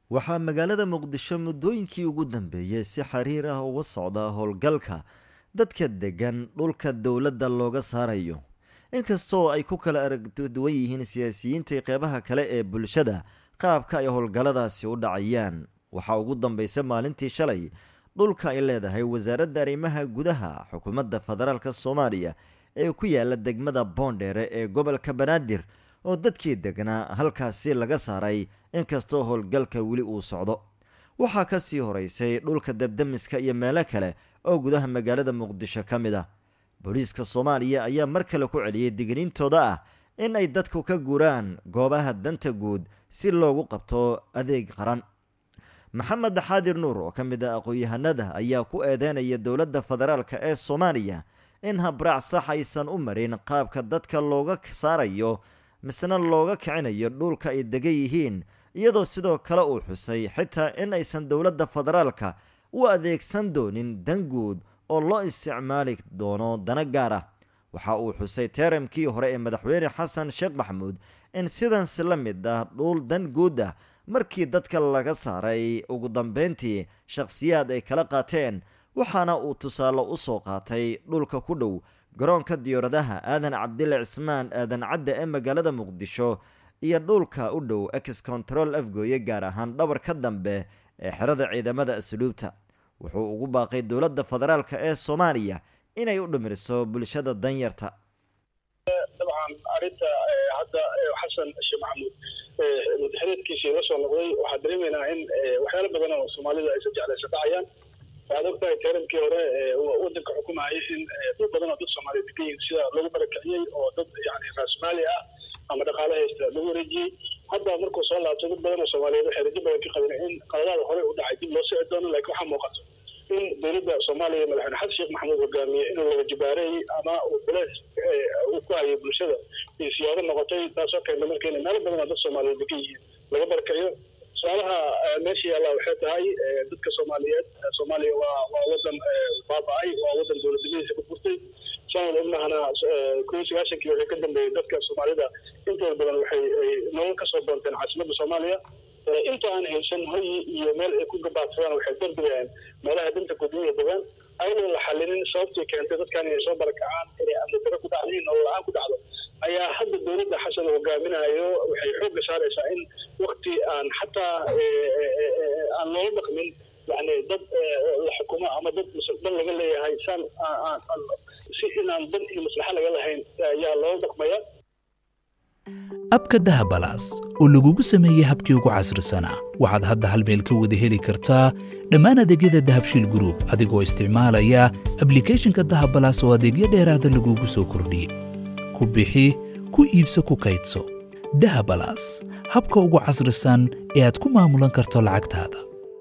waxaa magaalada muqdisho muddooyinkii ugu dambeeyey si xiriir ah uga socda howlgalka dadka deggan dhulka dowladda looga saarayo inkastoo ay ku kala aragduwan yihiin siyaasiyiinta qeybaha kale ee bulshada qaabka ay howlgalladaasi u dhacayaan waxaa ugu dambaysa maalintii shalay dhulka ay leedahay wasaaradda arrimaha gudaha xukuumadda federaalk soomaaliya ee ku yaala degmada boondheere ee gobolka banaadir oo dadkii degnaa halkaasi laga saaray inkastoo howlgalka weli uu socdo waxaa ka sii horeysay dhulka debdemiska iyo meelo kale oo gudaha magaalada muqdisho ka mid ah booliiska soomaaliya ayaa mar kale ku celiyey digniintooda ah in ay dadku ka guuraan goobaha danta guud si loogu qabto adeeg qaran maxamed xaadir nuur oo ka mid ah aqoon-yahanada ayaa ku eedeynaya dowladda federaalk ee soomaaliya in habraac sax aysan u marin qaabka dadka looga saarayo misna looga kicinayo dhulka ay degan yihiin iyadoo sidoo kale uu xusay xitaa in aysan dowladda federaalka u adeegsan doonin dan guud oo loo isticmaali doono dana gaar ah waxa uu xusay teeramkii hore ee madaxweyne xasan sheekh maxamuud in sidansi la mid ah dhul dan guud ah markii dadka laga saaray ugu dambeyntii shakhsiyaad ay kala qaateen waxaana uu tusaale u soo qaatay dhulka ku dhow garoonka diyaaradaha aadan cabdile cismaan aadan cadde ee magaalada muqdisho iyo dhulka u dhow ex control afgooye gaar ahaan dhabarka dambe ee xerada ciidamada asluubta wuxuu ugu baaqay dowladda federaalk ee soomaaliya inay u dhimiriso bulshada danyarta dabcan arinta hadda xasan sheekh maxamuud madaxreedkiisii la soo noqday waxaa dareemaynaa in waxyaalo badan oo soomaalida aysan jeclaysa dhacayaan waxaad ogtahay teerankii hore wadanka xukumayay in dad badan oo dad soomaaliya degan yihin sida lagu barakiciyey oo dad yani raasmaali ah ama dhaqaale haysta lagu wareejiyey hadda markuu soo laabtay dad badan oo soomaaliyeed waxay rajo badan ka qabeen in qaladaada hore u dhacay dib loo sii doono laakiin waxaa muuqato in dowladda soomaaliya madaxweyne xasan sheekh maxamuud hogaamiye inuu laga jibaareeyey ama uu culeys uu ku hayay bulshada iyo siyaado noqotay taasoo keenta marka in meelo badan oo dad soomaaliyeed degan yihiin laga barakaciyo su-aalaha meesha yaalla waxay tahay dadka soomaaliyeed soomaaliya waa waa wadan baaba-ay waa wadan dowladnimadiisa ku furtay sanad obnahana kun sagaashankii waxay ka dambeeyey dadka soomaalida intooda badan waxay nolol kasoo doonteen caasimadda soomaaliya inta aan haysan hoyi iyo meel ay ku gabaadsadaan waxay darbidayaan meelaha danta gudumiya degaan ayadoo la xalinin sababtii keentay dadkan inay soo barakacaan inay amni daro ku dhacdo in nolol la-aan ku dhacdo ayaa hadda dowladda xasan hogaaminayo waxay xoogga saaraysaa in wakti aan xataa aan loola dhaqmin yani dad la xukumo ama dad dan laga leeyahay saan si inaan dan iyo maslaxa laga lahayn ayaa loola dhaqmaya abka dahabalaas oo lagugu sameeyey habkii ugu casrisanaa waxaad hadda hal meel ka wada heli kartaa dhammaan adeegyada dahabshiil gruub adigoo isticmaalaya ablikhethonka dahabalaas oo adeegyo dheeraada lagugu soo kordhiyey ku bixi ku iibso ku kaydso dahabalaas habka ugu casrisan ee aad ku maamulan karto lacagtaada